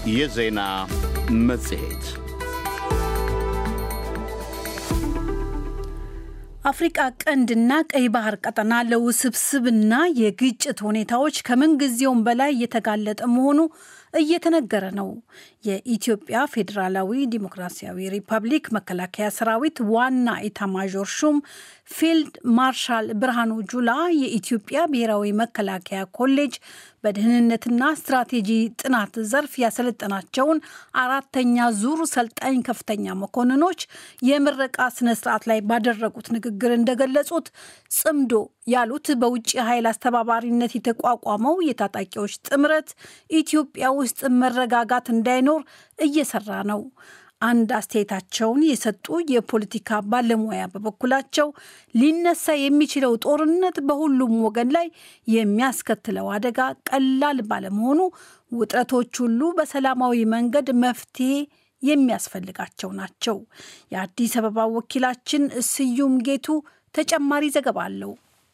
የዜና መጽሔት አፍሪቃ ቀንድና ቀይ ባህር ቀጠና ለውስብስብና የግጭት ሁኔታዎች ከምንጊዜውም በላይ እየተጋለጠ መሆኑ እየተነገረ ነው። የኢትዮጵያ ፌዴራላዊ ዲሞክራሲያዊ ሪፐብሊክ መከላከያ ሰራዊት ዋና ኢታማዦር ሹም ፊልድ ማርሻል ብርሃኑ ጁላ የኢትዮጵያ ብሔራዊ መከላከያ ኮሌጅ በደህንነትና ስትራቴጂ ጥናት ዘርፍ ያሰለጠናቸውን አራተኛ ዙር ሰልጣኝ ከፍተኛ መኮንኖች የምረቃ ስነስርዓት ላይ ባደረጉት ንግግር እንደገለጹት ጽምዶ ያሉት በውጭ ኃይል አስተባባሪነት የተቋቋመው የታጣቂዎች ጥምረት ኢትዮጵያ ውስጥ መረጋጋት እንዳይኖር እየሰራ ነው። አንድ አስተያየታቸውን የሰጡ የፖለቲካ ባለሙያ በበኩላቸው ሊነሳ የሚችለው ጦርነት በሁሉም ወገን ላይ የሚያስከትለው አደጋ ቀላል ባለመሆኑ ውጥረቶች ሁሉ በሰላማዊ መንገድ መፍትሄ የሚያስፈልጋቸው ናቸው። የአዲስ አበባ ወኪላችን ስዩም ጌቱ ተጨማሪ ዘገባ አለው።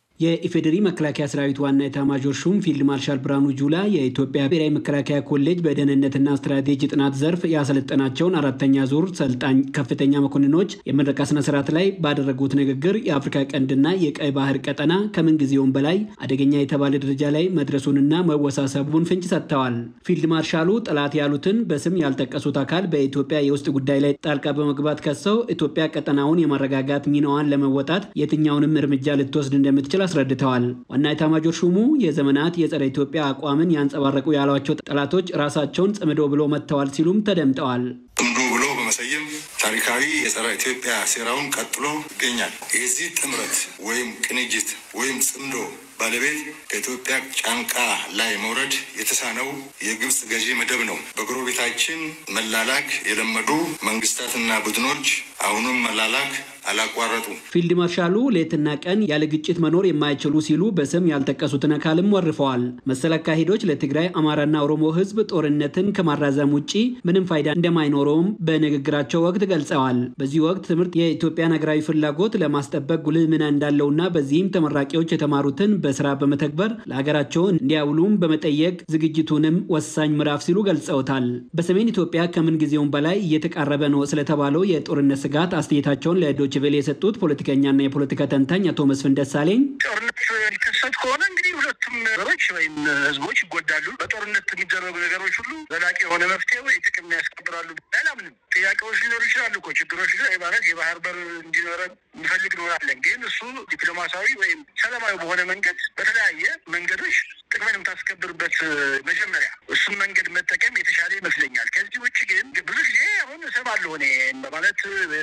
የኢፌዴሪ መከላከያ ሰራዊት ዋና ኤታማዦር ሹም ፊልድ ማርሻል ብርሃኑ ጁላ የኢትዮጵያ ብሔራዊ መከላከያ ኮሌጅ በደህንነትና ስትራቴጂ ጥናት ዘርፍ ያሰለጠናቸውን አራተኛ ዙር ሰልጣኝ ከፍተኛ መኮንኖች የምረቃ ስነስርዓት ላይ ባደረጉት ንግግር የአፍሪካ ቀንድና የቀይ ባህር ቀጠና ከምንጊዜውም በላይ አደገኛ የተባለ ደረጃ ላይ መድረሱንና መወሳሰቡን ፍንጭ ሰጥተዋል። ፊልድ ማርሻሉ ጠላት ያሉትን በስም ያልጠቀሱት አካል በኢትዮጵያ የውስጥ ጉዳይ ላይ ጣልቃ በመግባት ከሰው ኢትዮጵያ ቀጠናውን የማረጋጋት ሚናዋን ለመወጣት የትኛውንም እርምጃ ልትወስድ እንደምትችል አስረድተዋል። ዋና ኤታማዦር ሹሙ የዘመናት የጸረ ኢትዮጵያ አቋምን ያንጸባረቁ ያሏቸው ጠላቶች ራሳቸውን ጽምዶ ብሎ መጥተዋል ሲሉም ተደምጠዋል። ጽምዶ ብሎ በመሰየም ታሪካዊ የጸረ ኢትዮጵያ ሴራውን ቀጥሎ ይገኛል። የዚህ ጥምረት ወይም ቅንጅት ወይም ጽምዶ ባለቤት ከኢትዮጵያ ጫንቃ ላይ መውረድ የተሳነው የግብፅ ገዢ መደብ ነው። በጎረቤታችን መላላክ የለመዱ መንግስታትና ቡድኖች አሁንም መላላክ አላቋረጡ። ፊልድ ማርሻሉ ሌትና ቀን ያለ ግጭት መኖር የማይችሉ ሲሉ በስም ያልጠቀሱትን አካልም ወርፈዋል። መሰል አካሄዶች ለትግራይ አማራና ኦሮሞ ሕዝብ ጦርነትን ከማራዘም ውጭ ምንም ፋይዳ እንደማይኖረውም በንግግራቸው ወቅት ገልጸዋል። በዚህ ወቅት ትምህርት የኢትዮጵያን ሀገራዊ ፍላጎት ለማስጠበቅ ጉልህ ሚና እንዳለውና በዚህም ተመራቂዎች የተማሩትን በስራ በመተግበር ለሀገራቸው እንዲያውሉም በመጠየቅ ዝግጅቱንም ወሳኝ ምዕራፍ ሲሉ ገልጸውታል። በሰሜን ኢትዮጵያ ከምን ጊዜውም በላይ እየተቃረበ ነው ስለተባለው የጦርነት ስጋት አስተያየታቸውን ለዶ ችቬል የሰጡት ፖለቲከኛና የፖለቲካ ተንታኝ አቶ መስፍን ደሳለኝ ጦርነት ሊከሰት ከሆነ እንግዲህ ሁለቱም ነገሮች ወይም ህዝቦች ይጎዳሉ። በጦርነት የሚደረጉ ነገሮች ሁሉ ዘላቂ የሆነ መፍትሄ ወይ ጥቅም ያስከብራሉ አላምንም። ጥያቄዎች ሊኖሩ ይችላሉ እኮ ችግሮች ማለት የባህር በር እንዲኖረን እንፈልግ እንሆናለን። ግን እሱ ዲፕሎማሲያዊ ወይም ሰላማዊ በሆነ መንገድ በተለያየ መንገዶች ጥቅምን የምታስከብርበት መጀመሪያ እሱን መንገድ መጠቀም የተሻለ ይመስለኛል። ከዚህ ውጭ ግን ብዙ ጊዜ አሁን እሰማለሁ እኔ ማለት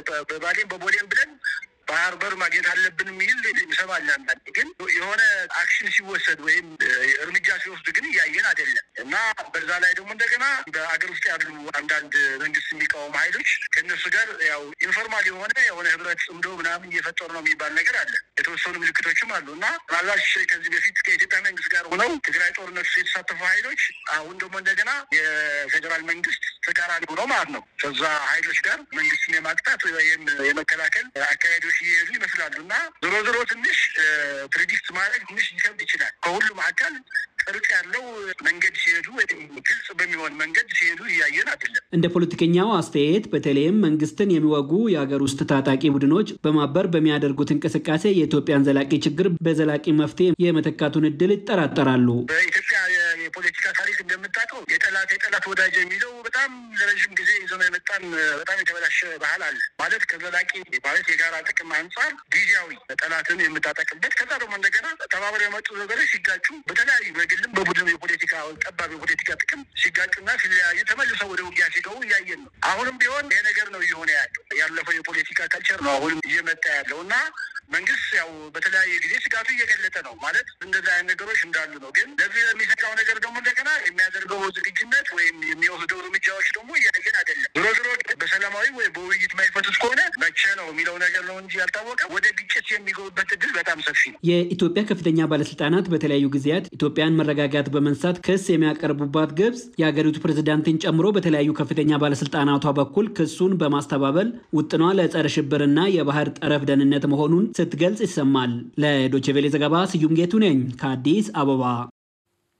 በባሌም በቦሌም ብለን ባህር በር ማግኘት አለብን የሚል እንሰማለን። አንዳንዴ ግን የሆነ አክሽን ሲወሰድ ወይም እርምጃ ሲወስዱ ግን እያየን አይደለም እና በዛ ላይ ደግሞ እንደገና በአገር ውስጥ ያሉ አንዳንድ መንግስት የሚቃወሙ ኃይሎች ከእነሱ ጋር ያው ኢንፎርማል የሆነ የሆነ ህብረት ጽምዶ ምናምን እየፈጠሩ ነው የሚባል ነገር አለ። የተወሰኑ ምልክቶችም አሉ እና ምናልባት ከዚህ በፊት ከኢትዮጵያ መንግስት ጋር ሆነው ትግራይ ጦርነት ውስጥ የተሳተፉ ኃይሎች አሁን ደግሞ እንደገና የፌዴራል መንግስት ተቃራኒ ሆነው ማለት ነው ከዛ ኃይሎች ጋር መንግስትን የማቅጣት ወይም የመከላከል አካሄዶች እየሄዱ ይመስላሉ እና ዞሮ ዞሮ ትንሽ ፕሬዲክት ማድረግ ትንሽ ሊከብድ ይችላል። ከሁሉም አካል ቅርጽ ያለው መንገድ ሲሄዱ ወይም ግልጽ በሚሆን መንገድ ሲሄዱ እያየን አይደለም። እንደ ፖለቲከኛው አስተያየት በተለይም መንግስትን የሚወጉ የሀገር ውስጥ ታጣቂ ቡድኖች በማበር በሚያደርጉት እንቅስቃሴ የኢትዮጵያን ዘላቂ ችግር በዘላቂ መፍትሄ የመተካቱን እድል ይጠራጠራሉ። በኢትዮጵያ የፖለቲካ ታሪክ እንደምታውቀው የጠላት የጠላት ወዳጅ የሚለው በጣም ለረዥም ጊዜ ይዘው የመጣን በጣም የተበላሸ ባህል አለ። ማለት ከዘላቂ ማለት የጋራ ጥቅም አንጻር ጊዜያዊ ጠላትን የምታጠቅበት ከዛ ደግሞ እንደገና ተባብረው የመጡ ነገሮች ሲጋጩ በተለያዩ በግልም በቡድን የፖለቲካ ጠባብ የፖለቲካ ጥቅም ሲጋጩና ሲለያዩ ተመልሰው ወደ ውጊያ ሲገቡ እያየን ነው። አሁንም ቢሆን ይሄ ነገር ነው እየሆነ ያለው። ያለፈው የፖለቲካ ካልቸር ነው አሁንም እየመጣ ያለው እና መንግስት ያው በተለያየ ጊዜ ስጋቱ እየገለጠ ነው ማለት እንደዚህ አይነት ነገሮች እንዳሉ ነው። ግን ለዚህ የሚሰጋው ነገር ደግሞ እንደገና የሚያደርገው ዝግጁነት ወይም የሚወስደው እርምጃዎች ደግሞ እያየን አይደለም። ዞሮ ዞሮ በሰላማዊ ወይ በውይይት ማይፈቱት ከሆነ መቼ ነው የሚለው ነገር ነው እንጂ ያልታወቀ ወደ ግጭት የሚገቡበት እድል በጣም ሰፊ ነው። የኢትዮጵያ ከፍተኛ ባለስልጣናት በተለያዩ ጊዜያት ኢትዮጵያን መረጋጋት በመንሳት ክስ የሚያቀርቡባት ግብጽ የሀገሪቱ ፕሬዝዳንትን ጨምሮ በተለያዩ ከፍተኛ ባለስልጣናቷ በኩል ክሱን በማስተባበል ውጥኗ ለጸረ ሽብርና የባህር ጠረፍ ደህንነት መሆኑን ስትገልጽ ይሰማል። ለዶቼ ቬሌ ዘገባ ስዩም ጌቱ ነኝ ከአዲስ አበባ።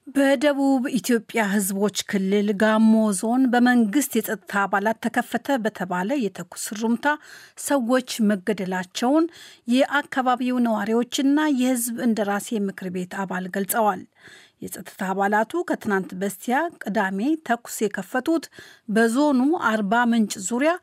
በደቡብ ኢትዮጵያ ሕዝቦች ክልል ጋሞ ዞን በመንግስት የጸጥታ አባላት ተከፈተ በተባለ የተኩስ ሩምታ ሰዎች መገደላቸውን የአካባቢው ነዋሪዎችና የሕዝብ እንደራሴ ምክር ቤት አባል ገልጸዋል። የጸጥታ አባላቱ ከትናንት በስቲያ ቅዳሜ ተኩስ የከፈቱት በዞኑ አርባ ምንጭ ዙሪያ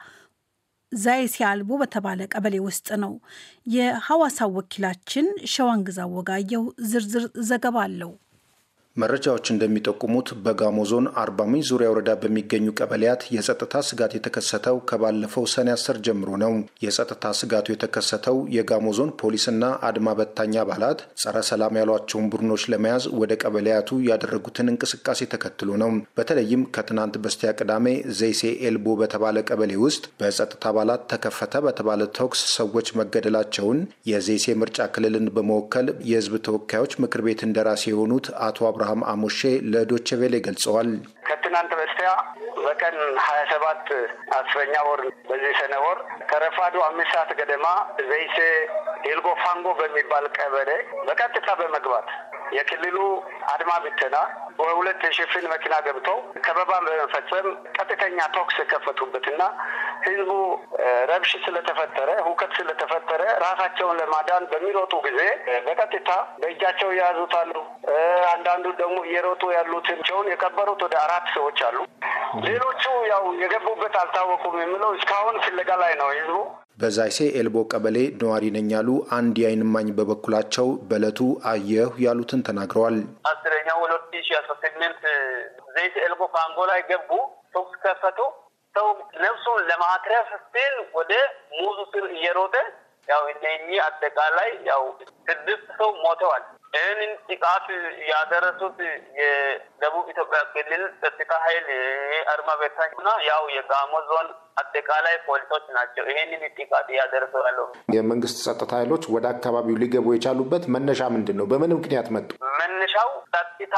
ዛይሴ አልቦ በተባለ ቀበሌ ውስጥ ነው። የሐዋሳው ወኪላችን ሸዋንግዛ ወጋየሁ ዝርዝር ዘገባ አለው። መረጃዎች እንደሚጠቁሙት በጋሞ ዞን አርባ ምንጭ ዙሪያ ወረዳ በሚገኙ ቀበሌያት የጸጥታ ስጋት የተከሰተው ከባለፈው ሰኔ አስር ጀምሮ ነው። የጸጥታ ስጋቱ የተከሰተው የጋሞ ዞን ፖሊስና አድማ በታኝ አባላት ጸረ ሰላም ያሏቸውን ቡድኖች ለመያዝ ወደ ቀበሌያቱ ያደረጉትን እንቅስቃሴ ተከትሎ ነው። በተለይም ከትናንት በስቲያ ቅዳሜ ዘይሴ ኤልቦ በተባለ ቀበሌ ውስጥ በጸጥታ አባላት ተከፈተ በተባለ ተኩስ ሰዎች መገደላቸውን የዘይሴ ምርጫ ክልልን በመወከል የህዝብ ተወካዮች ምክር ቤት እንደራሴ የሆኑት አቶ አብርሃም አሞሼ ለዶቼ ቬሌ ገልጸዋል። ከትናንት በስቲያ በቀን ሀያ ሰባት አስረኛ ወር በዚህ ሰነ ወር ከረፋዱ አምስት ሰዓት ገደማ ዘይሴ ኤልጎ ፋንጎ በሚባል ቀበሌ በቀጥታ በመግባት የክልሉ አድማ ብተና በሁለት የሽፍን መኪና ገብተው ከበባ በመፈጸም ቀጥተኛ ተኩስ የከፈቱበትና ህዝቡ ረብሽ ስለተፈጠረ ሁከት ስለተፈጠረ ራሳቸውን ለማዳን በሚሮጡ ጊዜ በቀጥታ በእጃቸው የያዙት አሉ። አንዳንዱ ደግሞ እየሮጡ ያሉትን የቀበሩት ወደ አራት ሰዎች አሉ። ሌሎቹ ያው የገቡበት አልታወቁም የሚለው እስካሁን ፍለጋ ላይ ነው ህዝቡ። በዛይሴ ኤልቦ ቀበሌ ነዋሪ ነኝ ያሉ አንድ የዓይን እማኝ በበኩላቸው በዕለቱ አየሁ ያሉትን ተናግረዋል። አስረኛው ሁለት ሺ አስራ ስምንት ዘይሴ ኤልቦ ፋንጎ ላይ ገቡ፣ ተኩስ ከፈቱ። ሰው ነፍሱን ለማትረፍ ሲል ወደ ሙዙ ስር እየሮጠ ያው እነኚህ አጠቃላይ ያው ስድስት ሰው ሞተዋል። ይህንን ጥቃት ያደረሱት የደቡብ ኢትዮጵያ ክልል ጸጥታ ኃይል አድማ በታኝና ያው የጋሞ ዞን አጠቃላይ ፖሊሶች ናቸው። ይህንን ጥቃት እያደረሱ ያለው የመንግስት ጸጥታ ኃይሎች ወደ አካባቢው ሊገቡ የቻሉበት መነሻ ምንድን ነው? በምን ምክንያት መጡ? መነሻው ጸጥታ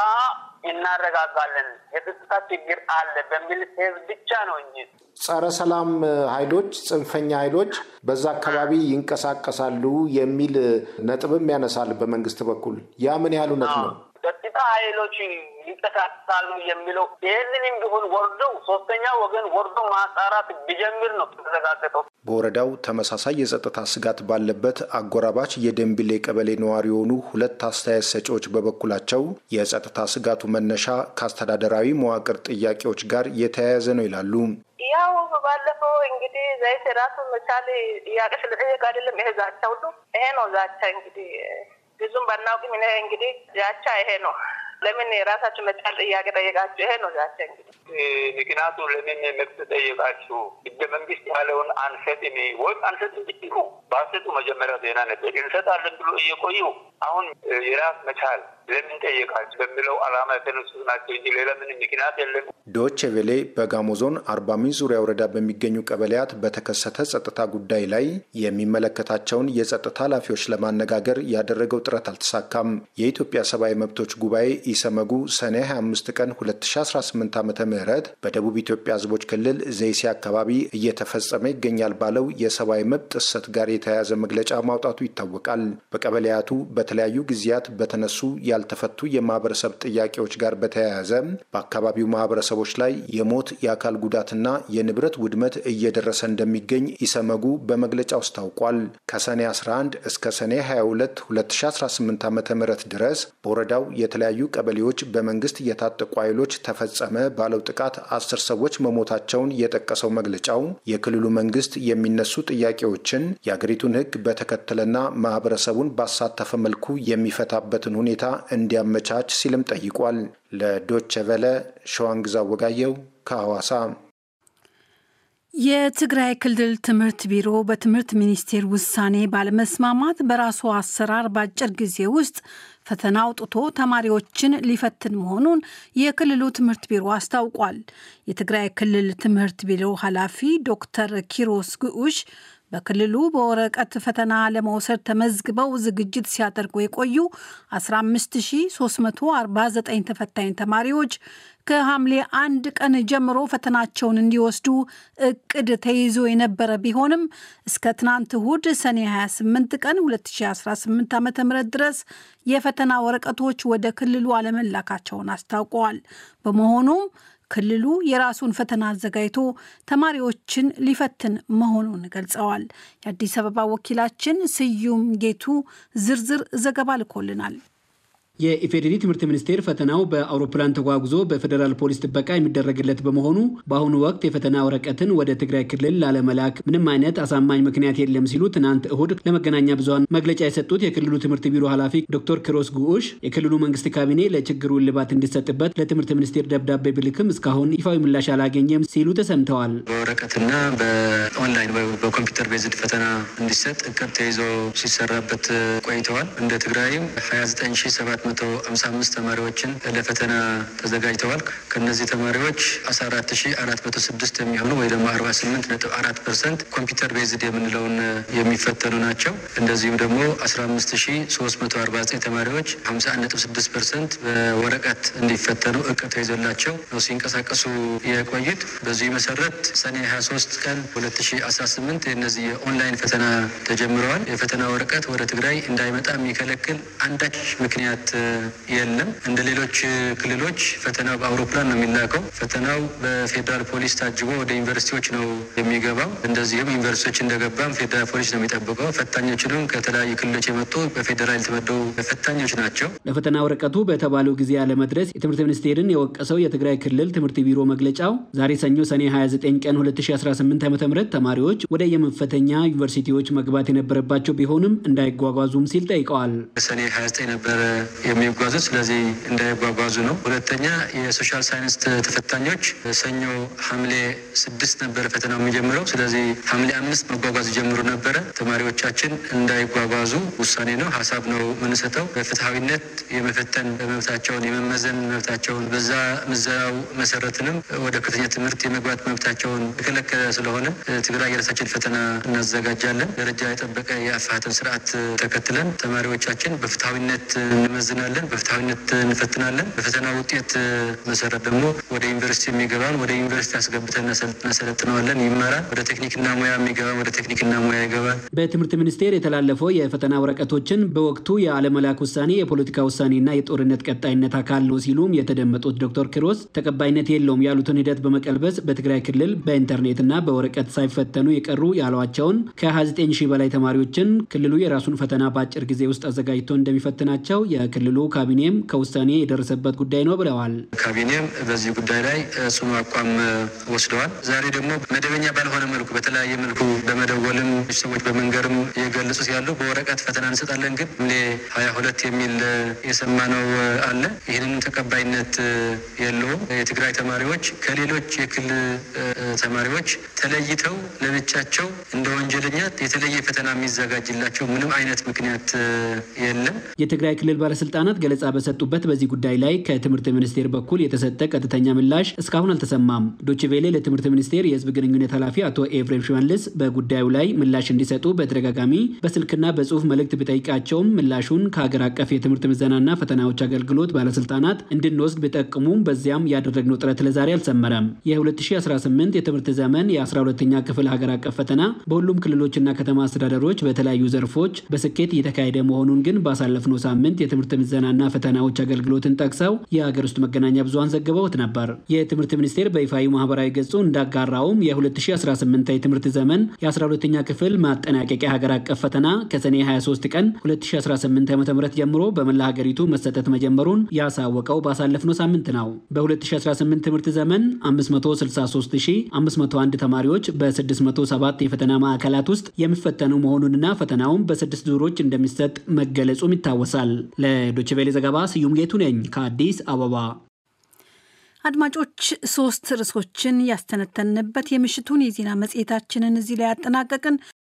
እናረጋጋለን፣ የጸጥታ ችግር አለ በሚል ሴዝ ብቻ ነው እንጂ ጸረ ሰላም ኃይሎች ጽንፈኛ ኃይሎች በዛ አካባቢ ይንቀሳቀሳሉ የሚል ነጥብም ያነሳል በመንግስት በኩል። ያ ምን ያህል እውነት ነው? ጸጥታ ኃይሎች ይንቀሳቀሳሉ የሚለው ይህንንም ቢሆን ወርዶ ሶስተኛ ወገን ወርዶ ማጣራት ቢጀምር ነው ተረጋገጠው። በወረዳው ተመሳሳይ የጸጥታ ስጋት ባለበት አጎራባች የደንቢሌ ቀበሌ ነዋሪ የሆኑ ሁለት አስተያየት ሰጪዎች በበኩላቸው የጸጥታ ስጋቱ መነሻ ከአስተዳደራዊ መዋቅር ጥያቄዎች ጋር የተያያዘ ነው ይላሉ። ያው ባለፈው እንግዲህ ዘይት ራሱ መቻል ጥያቄ ስለጠየቅ አይደለም ይሄ ዛቻ ሁሉ ይሄ ነው ዛቻ እንግዲህ ብዙም ባናውቅም እኔ እንግዲህ ዛቻ ይሄ ነው። ለምን የራሳችሁ መቻል ጥያቄ ጠየቃችሁ? ይሄ ነው ዛቻ እንግዲህ ምክንያቱ ለምን መብት ጠየቃችሁ? ህገ መንግስት ያለውን አንሰጥም ወይም አንሰጥም ብትሉ ባሰጡ መጀመሪያ ዜና ነበር እንሰጣለን ብሎ እየቆዩ አሁን የራስ መቻል ለምን ጠየቃችሁ በሚለው አላማ የተነሱ ናቸው እንጂ ሌላ ምንም ምክንያት የለም። ዶቼ ቬሌ በጋሞ ዞን አርባ ምንጭ ዙሪያ ወረዳ በሚገኙ ቀበሌያት በተከሰተ ጸጥታ ጉዳይ ላይ የሚመለከታቸውን የጸጥታ ኃላፊዎች ለማነጋገር ያደረገው ጥረት አልተሳካም። የኢትዮጵያ ሰብአዊ መብቶች ጉባኤ ኢሰመጉ ሰኔ 25 ቀን 2018 ዓ ም በደቡብ ኢትዮጵያ ህዝቦች ክልል ዘይሴ አካባቢ እየተፈጸመ ይገኛል ባለው የሰብአዊ መብት ጥሰት ጋር የተያያዘ መግለጫ ማውጣቱ ይታወቃል። በቀበሌያቱ በተለያዩ ጊዜያት በተነሱ ያልተፈቱ የማህበረሰብ ጥያቄዎች ጋር በተያያዘ በአካባቢው ማህበረሰቦች ላይ የሞት የአካል ጉዳትና የንብረት ውድመት እየደረሰ እንደሚገኝ ኢሰመጉ በመግለጫው አስታውቋል። ከሰኔ 11 እስከ ሰኔ 22 2018 ዓ ም ድረስ በወረዳው የተለያዩ ቀበሌዎች በመንግስት የታጠቁ ኃይሎች ተፈጸመ ባለው ጥቃት አስር ሰዎች መሞታቸውን የጠቀሰው መግለጫው የክልሉ መንግስት የሚነሱ ጥያቄዎችን የአገሪቱን ሕግ በተከተለና ማህበረሰቡን ባሳተፈ መልኩ የሚፈታበትን ሁኔታ እንዲያመቻች ሲልም ጠይቋል። ለዶቸ ቨለ ሸዋንግዛ ወጋየው ከሐዋሳ። የትግራይ ክልል ትምህርት ቢሮ በትምህርት ሚኒስቴር ውሳኔ ባለመስማማት በራሱ አሰራር በአጭር ጊዜ ውስጥ ፈተና አውጥቶ ተማሪዎችን ሊፈትን መሆኑን የክልሉ ትምህርት ቢሮ አስታውቋል። የትግራይ ክልል ትምህርት ቢሮ ኃላፊ ዶክተር ኪሮስ ግዑሽ በክልሉ በወረቀት ፈተና ለመውሰድ ተመዝግበው ዝግጅት ሲያደርጉ የቆዩ 15349 ተፈታኝ ተማሪዎች ከሐምሌ አንድ ቀን ጀምሮ ፈተናቸውን እንዲወስዱ እቅድ ተይዞ የነበረ ቢሆንም እስከ ትናንት እሁድ ሰኔ 28 ቀን 2018 ዓ ም ድረስ የፈተና ወረቀቶች ወደ ክልሉ አለመላካቸውን አስታውቀዋል። በመሆኑም ክልሉ የራሱን ፈተና አዘጋጅቶ ተማሪዎችን ሊፈትን መሆኑን ገልጸዋል። የአዲስ አበባ ወኪላችን ስዩም ጌቱ ዝርዝር ዘገባ ልኮልናል። የኢፌዴሪ ትምህርት ሚኒስቴር ፈተናው በአውሮፕላን ተጓጉዞ በፌዴራል ፖሊስ ጥበቃ የሚደረግለት በመሆኑ በአሁኑ ወቅት የፈተና ወረቀትን ወደ ትግራይ ክልል ላለመላክ ምንም አይነት አሳማኝ ምክንያት የለም ሲሉ ትናንት እሁድ ለመገናኛ ብዙኃን መግለጫ የሰጡት የክልሉ ትምህርት ቢሮ ኃላፊ ዶክተር ክሮስ ጉዑሽ የክልሉ መንግስት ካቢኔ ለችግሩ እልባት እንዲሰጥበት ለትምህርት ሚኒስቴር ደብዳቤ ብልክም እስካሁን ይፋዊ ምላሽ አላገኘም ሲሉ ተሰምተዋል። በወረቀትና በኦንላይን በኮምፒውተር ቤዝድ ፈተና እንዲሰጥ እቅድ ተይዞ ሲሰራበት ቆይተዋል። እንደ ትግራይም 297 155 ተማሪዎችን ለፈተና ተዘጋጅተዋል። ከነዚህ ተማሪዎች 14406 የሚሆኑ ወይ ደግሞ 48.4 ፐርሰንት ኮምፒውተር ቤዝድ የምንለውን የሚፈተኑ ናቸው። እንደዚሁም ደግሞ 15349 ተማሪዎች 51.6 ፐርሰንት በወረቀት እንዲፈተኑ እቅድ ተይዞላቸው ነው ሲንቀሳቀሱ የቆዩት። በዚህ መሰረት ሰኔ 23 ቀን 2018 የነዚህ የኦንላይን ፈተና ተጀምረዋል። የፈተና ወረቀት ወደ ትግራይ እንዳይመጣ የሚከለክል አንዳች ምክንያት የለም። እንደ ሌሎች ክልሎች ፈተናው በአውሮፕላን ነው የሚላከው። ፈተናው በፌዴራል ፖሊስ ታጅቦ ወደ ዩኒቨርሲቲዎች ነው የሚገባው። እንደዚሁም ዩኒቨርሲቲዎች እንደገባም ፌዴራል ፖሊስ ነው የሚጠብቀው። ፈታኞችንም ከተለያዩ ክልሎች የመጡ በፌዴራል የተመደቡ ፈታኞች ናቸው። ለፈተና ወረቀቱ በተባለው ጊዜ አለመድረስ የትምህርት ሚኒስቴርን የወቀሰው የትግራይ ክልል ትምህርት ቢሮ መግለጫው ዛሬ ሰኞ ሰኔ 29 ቀን 2018 ዓ ም ተማሪዎች ወደ የመፈተኛ ዩኒቨርሲቲዎች መግባት የነበረባቸው ቢሆንም እንዳይጓጓዙም ሲል ጠይቀዋል። ሰኔ 29 ነበረ የሚጓዙት ስለዚህ እንዳይጓጓዙ ነው። ሁለተኛ የሶሻል ሳይንስ ተፈታኞች ሰኞ ሐምሌ ስድስት ነበረ ፈተናው የሚጀምረው። ስለዚህ ሐምሌ አምስት መጓጓዝ ጀምሮ ነበረ። ተማሪዎቻችን እንዳይጓጓዙ ውሳኔ ነው፣ ሀሳብ ነው የምንሰጠው። በፍትሐዊነት የመፈተን መብታቸውን የመመዘን መብታቸውን በዛ ምዘናው መሰረትንም ወደ ከፍተኛ ትምህርት የመግባት መብታቸውን የከለከለ ስለሆነ ትግራይ የራሳችን ፈተና እናዘጋጃለን። ደረጃ የጠበቀ የአፋተን ስርዓት ተከትለን ተማሪዎቻችን በፍትሐዊነት እንመዝናለን፣ በፍትሐዊነት እንፈትናለን። በፈተና ውጤት መሰረት ደግሞ ወደ ዩኒቨርሲቲ የሚገባን ወደ ዩኒቨርሲቲ አስገብተን እናሰለጥነዋለን፣ ይማራል። ወደ ቴክኒክና ሙያ የሚገባን ወደ ቴክኒክና ሙያ ይገባል። በትምህርት ሚኒስቴር የተላለፈው የፈተና ወረቀቶችን በወቅቱ የአለመላክ ውሳኔ የፖለቲካ ውሳኔና የጦርነት ቀጣይነት አካል ነው ሲሉም የተደመጡት ዶክተር ኪሮስ ተቀባይነት የለውም ያሉትን ሂደት በመቀልበስ በትግራይ ክልል በኢንተርኔትና በወረቀት ሳይፈተኑ የቀሩ ያሏቸውን ከ29 ሺህ በላይ ተማሪዎችን ክልሉ የራሱን ፈተና በአጭር ጊዜ ውስጥ አዘጋጅቶ እንደሚፈትናቸው የክልሉ ካቢኔም ከውሳኔ የደረሰበት ጉዳይ ነው ብለዋል። ካቢኔም በዚህ ጉዳይ ላይ ጽኑ አቋም ወስደዋል። ዛሬ ደግሞ መደበኛ ባልሆነ መልኩ በተለያየ መልኩ በመደወልም ሰዎች በመንገርም የገለጹት ያሉ በወረቀት ፈተና እንሰጣለን ግን ሐምሌ ሀያ ሁለት የሚል የሰማነው አለ። ይህንን ተቀባይነት የለውም። የትግራይ ተማሪዎች ከሌሎች የክልል ተማሪዎች ተለይተው ለብቻቸው እንደ ወንጀለኛ የተለየ ፈተና የሚዘጋጅላቸው ምንም አይነት ምክንያት የለም። የትግራይ ክልል ባለስልጣናት ገለጻ በሰጡበት በዚህ ጉዳይ ላይ ከትምህርት ሚኒስቴር በኩል የተሰጠ ቀጥተኛ ምላሽ እስካሁን አልተሰማም። ዶችቬሌ ለትምህርት ሚኒስቴር የህዝብ ግንኙነት ኃላፊ አቶ ኤፍሬም ሽመልስ በጉዳዩ ላይ ምላሽ እንዲሰጡ በተደጋጋሚ በስልክና በጽሁፍ መልእክት ቢጠይቃቸውም ምላሹን ከሀገር አቀፍ የትምህርት ምዘናና ፈተናዎች አገልግሎት ባለስልጣናት እንድንወስድ ቢጠቅሙም በዚያም ያደረግነው ጥረት ለዛሬ አልሰመረም። የ2018 የትምህርት ዘመን የ12ኛ ክፍል ሀገር አቀፍ ፈተና በሁሉም ክልሎችና ከተማ አስተዳደሮች በተለያዩ ዘርፎች በስኬት እየተካሄደ መሆኑን ግን ባሳለፍነው ሳምንት የትምህርት ምዘናና ፈተናዎች አገልግሎትን ጠቅሰው የሀገር ውስጥ መገናኛ ብዙሃን ዘግበውት ነበር። የትምህርት ሚኒስቴር በይፋዊ ማህበራዊ ገጹ እንዳጋራውም የ2018 የትምህርት ዘመን የ12ኛ ክፍል ማጠናቀቂያ ሀገር አቀፍ ፈተና ከሰኔ 23 ቀን 2018 ዓ.ም ጀምሮ በመላ ሀገሪቱ መሰጠት መጀመሩን ያሳወቀው ባሳለፍነው ሳምንት ነው። በ2018 ትምህርት ዘመን 563501 ተማሪዎች በ607 የፈተና ማዕከላት ውስጥ የሚፈተኑ መሆኑንና ፈተናውም በስድስት ዙሮች እንደሚሰጥ መገለጹም ይታወሳል። ለዶችቬሌ ዘገባ ስዩም ጌቱ ነኝ ከአዲስ አበባ። አድማጮች ሶስት ርዕሶችን ያስተነተንበት የምሽቱን የዜና መጽሔታችንን እዚህ ላይ ያጠናቀቅን።